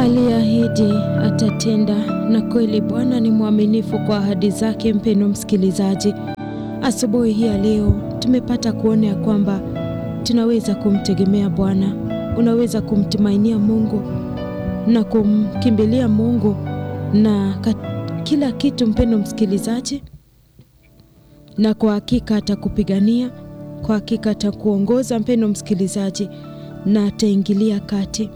Aliahidi atatenda, na kweli Bwana ni mwaminifu kwa ahadi zake. Mpendwa msikilizaji, asubuhi hii ya leo tumepata kuona ya kwamba tunaweza kumtegemea Bwana, unaweza kumtumainia Mungu na kumkimbilia Mungu na kila kitu, mpendwa msikilizaji, na kwa hakika atakupigania, kwa hakika atakuongoza mpendwa msikilizaji, na ataingilia kati.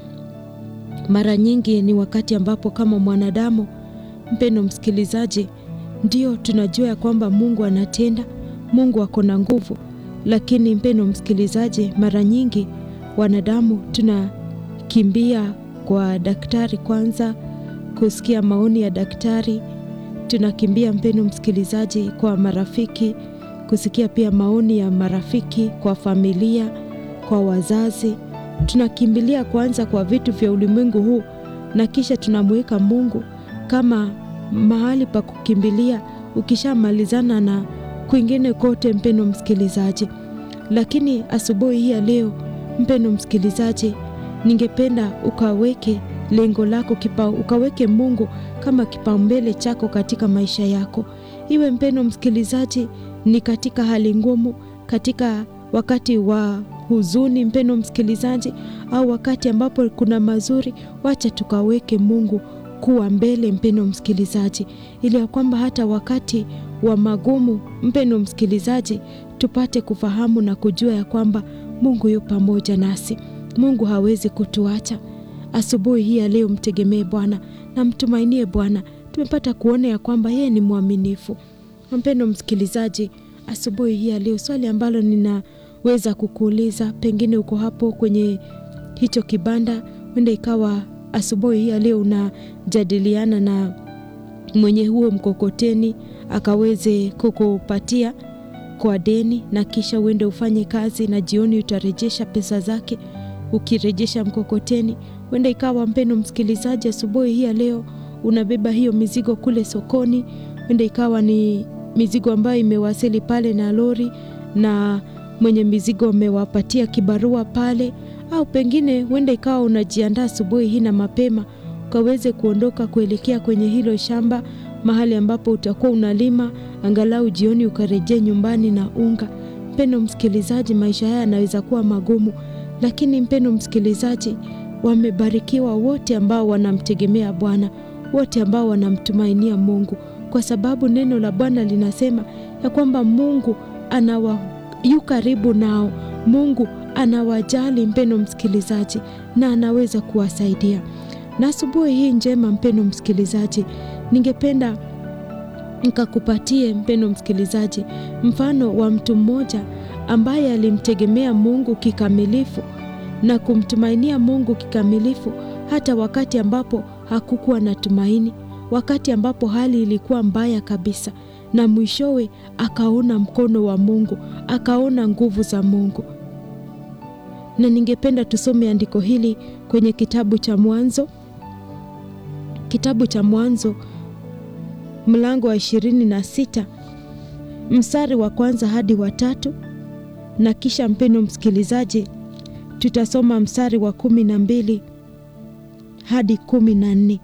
Mara nyingi ni wakati ambapo kama mwanadamu, mpendwa msikilizaji, ndio tunajua ya kwamba Mungu anatenda, Mungu ako na nguvu, lakini mpendwa msikilizaji, mara nyingi wanadamu tunakimbia kwa daktari kwanza kusikia maoni ya daktari, tunakimbia mpendwa msikilizaji, kwa marafiki kusikia pia maoni ya marafiki, kwa familia, kwa wazazi tunakimbilia kwanza kwa vitu vya ulimwengu huu na kisha tunamweka Mungu kama mahali pa kukimbilia, ukishamalizana na kwingine kote, mpendwa msikilizaji. Lakini asubuhi hii ya leo, mpendwa msikilizaji, ningependa ukaweke lengo lako kipa, ukaweke Mungu kama kipaumbele chako katika maisha yako, iwe mpendwa msikilizaji, ni katika hali ngumu, katika wakati wa huzuni mpendwa msikilizaji, au wakati ambapo kuna mazuri, wacha tukaweke Mungu kuwa mbele mpendwa msikilizaji, ili ya kwamba hata wakati wa magumu mpendwa msikilizaji, tupate kufahamu na kujua ya kwamba Mungu yu pamoja nasi. Mungu hawezi kutuacha. Asubuhi hii ya leo mtegemee Bwana na mtumainie Bwana. Tumepata kuona ya kwamba yeye ni mwaminifu. Mpendwa msikilizaji, asubuhi hii ya leo swali ambalo nina weza kukuuliza, pengine uko hapo kwenye hicho kibanda, wenda ikawa asubuhi hii ya leo unajadiliana na mwenye huo mkokoteni akaweze kukupatia kwa deni, na kisha uende ufanye kazi na jioni utarejesha pesa zake ukirejesha mkokoteni. Wenda ikawa mpendo msikilizaji, asubuhi hii ya leo unabeba hiyo mizigo kule sokoni, wenda ikawa ni mizigo ambayo imewasili pale na lori na mwenye mizigo amewapatia kibarua pale, au pengine huenda ikawa unajiandaa asubuhi hii na mapema ukaweze kuondoka kuelekea kwenye hilo shamba, mahali ambapo utakuwa unalima, angalau jioni ukarejea nyumbani na unga. Mpendo msikilizaji, maisha haya yanaweza kuwa magumu, lakini mpendo msikilizaji, wamebarikiwa wote ambao wanamtegemea Bwana, wote ambao wanamtumainia Mungu, kwa sababu neno la Bwana linasema ya kwamba Mungu anawa yu karibu nao. Mungu anawajali mpendo msikilizaji, na anaweza kuwasaidia. Na asubuhi hii njema, mpendo msikilizaji, ningependa nikakupatie mpendo msikilizaji, mfano wa mtu mmoja ambaye alimtegemea Mungu kikamilifu na kumtumainia Mungu kikamilifu hata wakati ambapo hakukuwa na tumaini, wakati ambapo hali ilikuwa mbaya kabisa na mwishowe akaona mkono wa Mungu, akaona nguvu za Mungu. Na ningependa tusome andiko hili kwenye kitabu cha Mwanzo, kitabu cha Mwanzo mlango wa ishirini na sita mstari wa kwanza hadi wa tatu, na kisha mpendo msikilizaji, tutasoma mstari wa kumi na mbili hadi kumi na nne.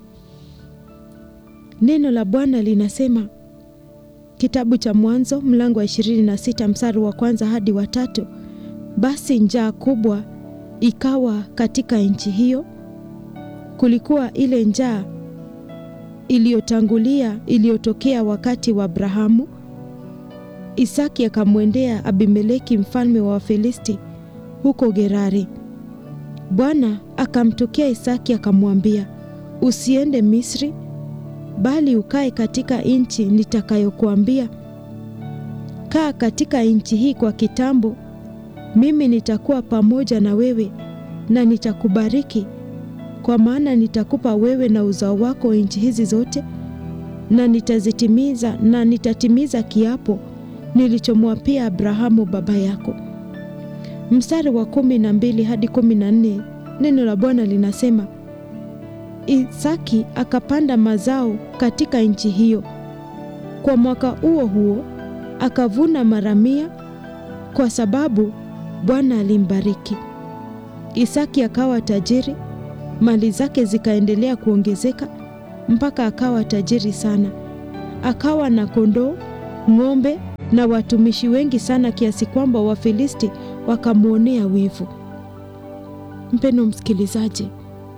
Neno la Bwana linasema Kitabu cha Mwanzo mlango wa 26 mstari wa kwanza hadi wa tatu. Basi njaa kubwa ikawa katika nchi hiyo, kulikuwa ile njaa iliyotangulia iliyotokea wakati wa Abrahamu. Isaki akamwendea Abimeleki mfalme wa Wafilisti huko Gerari. Bwana akamtokea Isaki akamwambia, usiende Misri bali ukae katika nchi nitakayokuambia. Kaa katika nchi hii kwa kitambo, mimi nitakuwa pamoja na wewe na nitakubariki, kwa maana nitakupa wewe na uzao wako nchi hizi zote, na nitazitimiza na nitatimiza kiapo nilichomwapia Abrahamu baba yako. Mstari wa kumi na mbili hadi kumi na nne neno la Bwana linasema Isaki akapanda mazao katika nchi hiyo. Kwa mwaka huo huo akavuna mara mia, kwa sababu Bwana alimbariki. Isaki akawa tajiri mali zake zikaendelea kuongezeka mpaka akawa tajiri sana. Akawa na kondoo, ng'ombe na watumishi wengi sana kiasi kwamba Wafilisti wakamwonea wivu. Mpendo msikilizaji,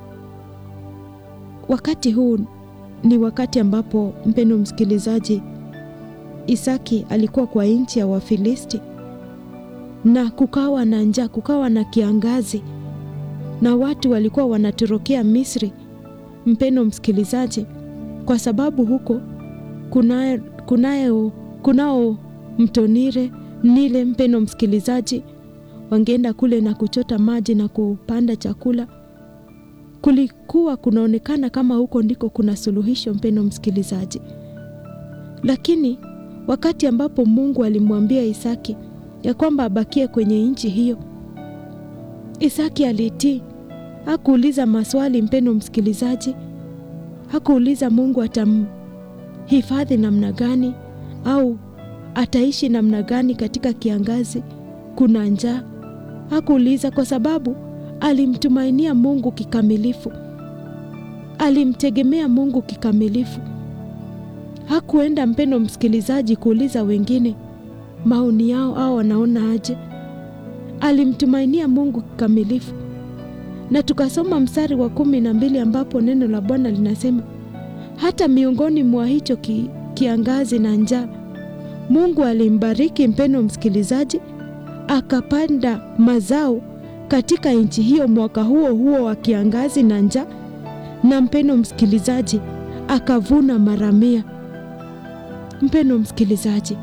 wakati huu ni wakati ambapo, mpendo msikilizaji, Isaki alikuwa kwa nchi ya Wafilisti na kukawa na njaa, kukawa na kiangazi na watu walikuwa wanatorokea Misri, mpendo msikilizaji, kwa sababu huko kunayo kunayo kunao mto Nile Nile, mpendo msikilizaji, wangeenda kule na kuchota maji na kupanda chakula. Kulikuwa kunaonekana kama huko ndiko kuna suluhisho, mpendo msikilizaji. Lakini wakati ambapo Mungu alimwambia Isaki ya kwamba abakie kwenye nchi hiyo, Isaki alitii. Hakuuliza maswali, mpendo msikilizaji. Hakuuliza Mungu atamhifadhi namna gani au ataishi namna gani katika kiangazi, kuna njaa. Hakuuliza kwa sababu alimtumainia Mungu kikamilifu, alimtegemea Mungu kikamilifu. Hakuenda mpendo msikilizaji, kuuliza wengine maoni yao au wanaona aje. Alimtumainia Mungu kikamilifu, na tukasoma mstari wa kumi na mbili ambapo neno la Bwana linasema hata miongoni mwa hicho ki, kiangazi na njaa Mungu alimbariki mpendo msikilizaji, akapanda mazao katika nchi hiyo mwaka huo huo wa kiangazi na njaa, na mpendo msikilizaji, akavuna mara mia. Mpendo msikilizaji,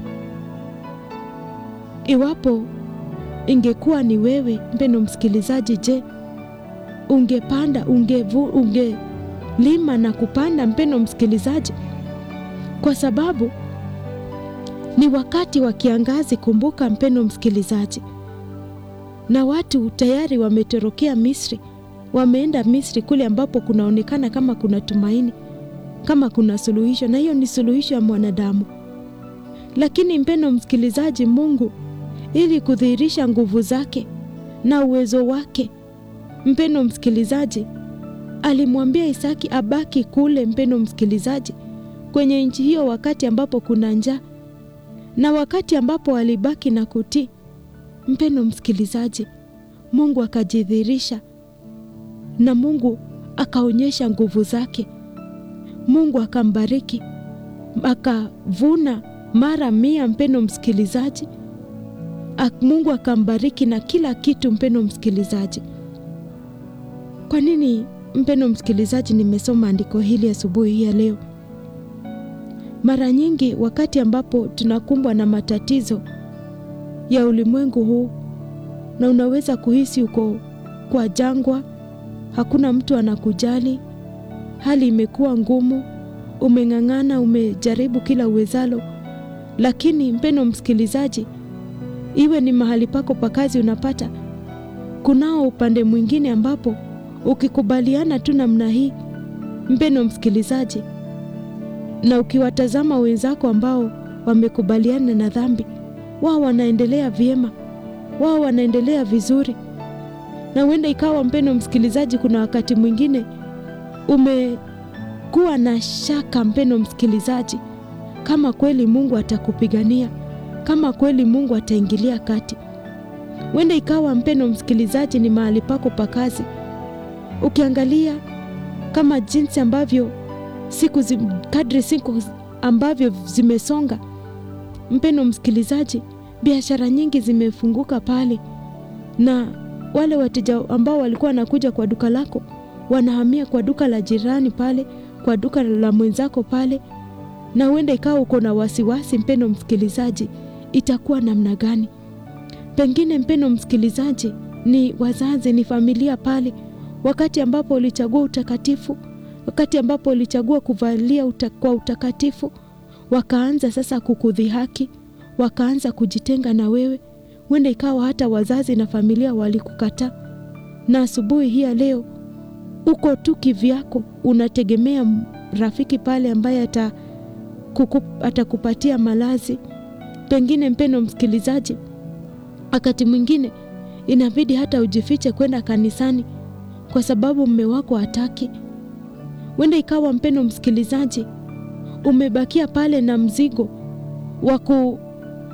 iwapo ingekuwa ni wewe mpendo msikilizaji, je, ungepanda ungevu, ungelima na kupanda mpendo msikilizaji? Kwa sababu ni wakati wa kiangazi. Kumbuka mpendo msikilizaji, na watu tayari wametorokea Misri, wameenda Misri kule ambapo kunaonekana kama kuna tumaini, kama kuna suluhisho, na hiyo ni suluhisho ya mwanadamu. Lakini mpendo msikilizaji, Mungu ili kudhihirisha nguvu zake na uwezo wake, mpendo msikilizaji, alimwambia Isaki abaki kule, mpendo msikilizaji, kwenye nchi hiyo, wakati ambapo kuna njaa na wakati ambapo alibaki na kutii, mpendo msikilizaji, Mungu akajidhihirisha na Mungu akaonyesha nguvu zake. Mungu akambariki akavuna mara mia, mpendo msikilizaji. Mungu akambariki na kila kitu, mpendo msikilizaji. Kwa nini mpendo msikilizaji, nimesoma andiko hili asubuhi hii ya leo? Mara nyingi wakati ambapo tunakumbwa na matatizo ya ulimwengu huu, na unaweza kuhisi uko kwa jangwa, hakuna mtu anakujali, hali imekuwa ngumu, umeng'ang'ana, umejaribu kila uwezalo, lakini mpendo msikilizaji, iwe ni mahali pako pa kazi, unapata kunao upande mwingine ambapo ukikubaliana tu namna hii, mpendo msikilizaji na ukiwatazama wenzako ambao wamekubaliana na dhambi, wao wanaendelea vyema, wao wanaendelea vizuri. Na huenda ikawa mpendo msikilizaji, kuna wakati mwingine umekuwa na shaka, mpendo msikilizaji, kama kweli Mungu atakupigania, kama kweli Mungu ataingilia kati. Huenda ikawa mpendo msikilizaji, ni mahali pako pa kazi, ukiangalia kama jinsi ambavyo siku zi, kadri siku ambavyo zimesonga, mpendo msikilizaji, biashara nyingi zimefunguka pale, na wale wateja ambao walikuwa wanakuja kwa duka lako wanahamia kwa duka la jirani pale, kwa duka la mwenzako pale, na huenda ikawa uko na wasiwasi, mpendo msikilizaji, itakuwa namna gani? Pengine mpendo msikilizaji, ni wazazi, ni familia pale, wakati ambapo ulichagua utakatifu wakati ambapo ulichagua kuvalia uta, kwa utakatifu, wakaanza sasa kukudhihaki, wakaanza kujitenga na wewe. Huenda ikawa hata wazazi na familia walikukataa, na asubuhi hii ya leo uko tu kivyako, unategemea rafiki pale ambaye atakupatia malazi. Pengine mpendo msikilizaji, wakati mwingine inabidi hata ujifiche kwenda kanisani kwa sababu mme wako hataki. Huenda ikawa mpendo msikilizaji, umebakia pale na mzigo wa ku